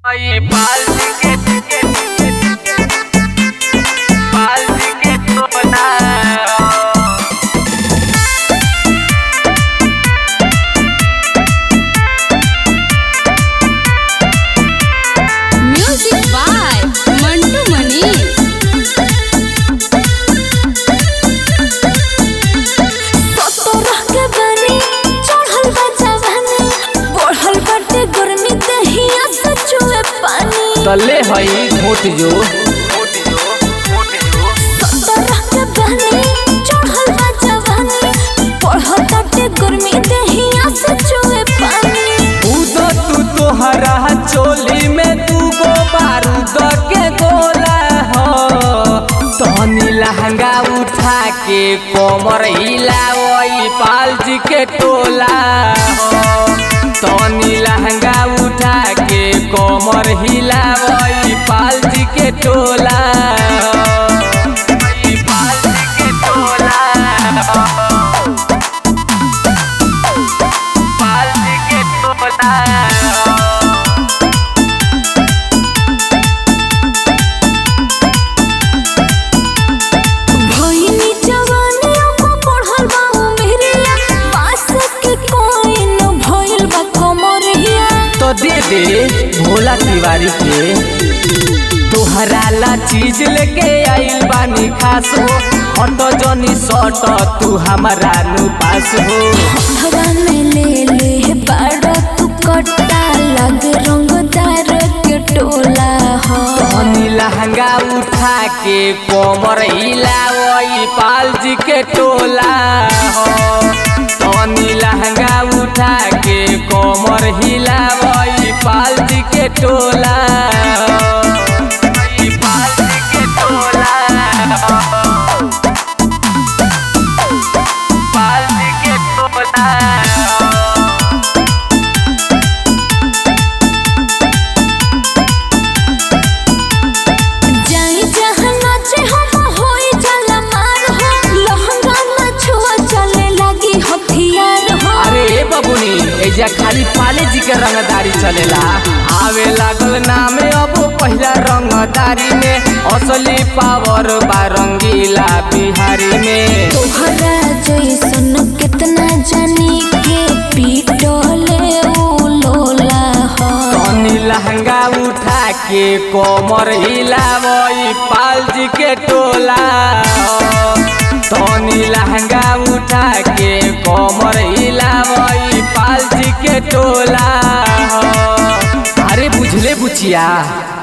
Ay, paldi que paldi que tona music by Mantu Manish तोरा के बनी चढ़ल बा जवानी बढ़ल बाटे गर्मी दहिया से चुए पानी तले हई घोट जो तोरा के बनी चढ़ल बा जवानी बढ़ल बाटे गर्मी दहिया से चुए पानी उदो तू तोहरा चोली में तू गो बारूद के गोला हो तहनी लहंगा उठा के कोमर हिलावई पालजी के टोला हो तहनी लहंगा उठा के कोमर हिलावई पालजी के टोला हो पालजी के टोला हो paldi que tona भइनी जवानियों को बढ़ल बा उमेरिया पास के कोई न भइल बा कमरिया तो दे दे भोला तिवारी के तोहरा ला चीज लेके आइल बानी खास हो ऑटो जनी सट तू हमारा नु पास हो हवा में ले ले बाड़ा तू कट्टा लग रंगदार के टोला हो हनी लहंगा उठा के कोमर हिलावई पालजी के टोला हो तनी लहंगा उठा के कोमर हिलावई पालजी के टोला हो paldi que tona paldi que tona जाई जहाँ नाचे हम होई जाला मार हो लहंगा ना छुआ चले लगी हथियार हो अरे ए बबुनी एजा खाली पाले जी के रंगदारी चलेला आवे लागल नामे अब पहिला रंगदारी में असली पावर बा रंगीला बिहारी में तोहरा जैसन कितना जानी के पीटले उ लोला हो तनी लहंगा उठा के कोमर हिलावई पालजी के टोला हो। तनी लहंगा उठा के कोमर हिलावई पालजी के टोला हो। अरे बुझले बुचिया